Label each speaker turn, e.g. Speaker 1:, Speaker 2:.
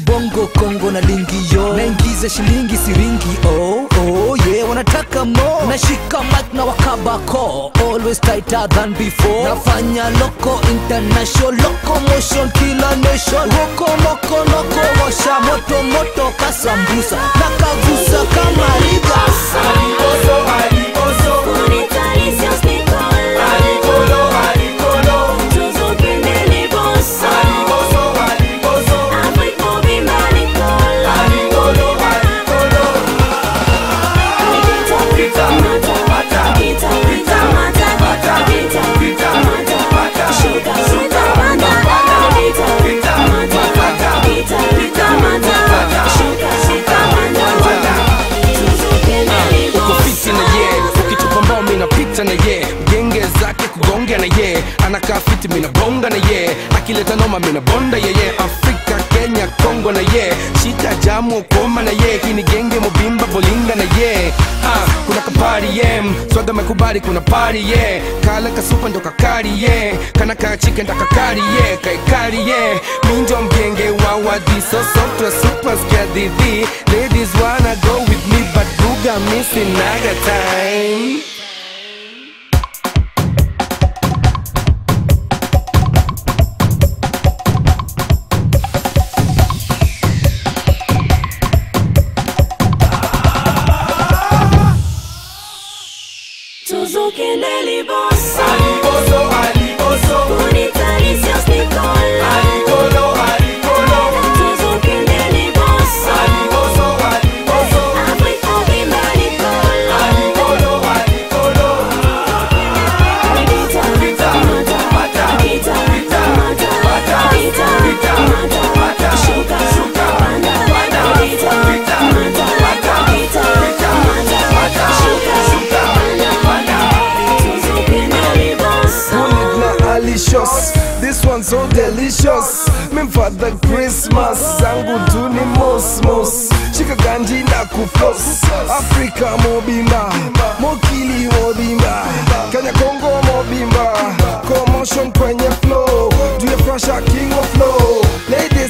Speaker 1: bongo kongo na lingio naingiza shilingi siringi oh, oh, yeah wanataka mo nashika mic na wakabako always tighter than before nafanya loco international locomotion kila nation roko moko noko washa moto moto kasambusa nakagusa kama ribasa
Speaker 2: ukofiti na ye ukitupa mbao minapita na ye genge zake kugonga na ye anakaa fiti minabonga na ye akileta noma minabonda yeye afrika kenya kongo na ye shita jamu koma na ye hii ni genge mobimba bolinga na ye ah, kuna kapari ye swaga mekubali kuna pari ye kala kasupa ndo kakari ye kana kachike ndakakari ye kaikari ye minjo mgenge wa wadiso software super skadidhi ladies wanna go with me but buga missing naga time
Speaker 3: Tuzukendeli bossa Unitaricios Nicola Tuzukendeli bossa Afrika bimba Nicola Gita, gita, mata Gita, mata Gita, mata Shuka, panda Gita, mata Gita, mata Shuka, panda Tuzukendeli bossa
Speaker 2: Bullet na alicious This one so delicious Mim father Christmas Zangu tu ni mosmos Shika ganji na kuflos Afrika mobimba Mokili mobimba Kenya Kongo mobimba Commotion kwenye flow Do you fresh king of flow Ladies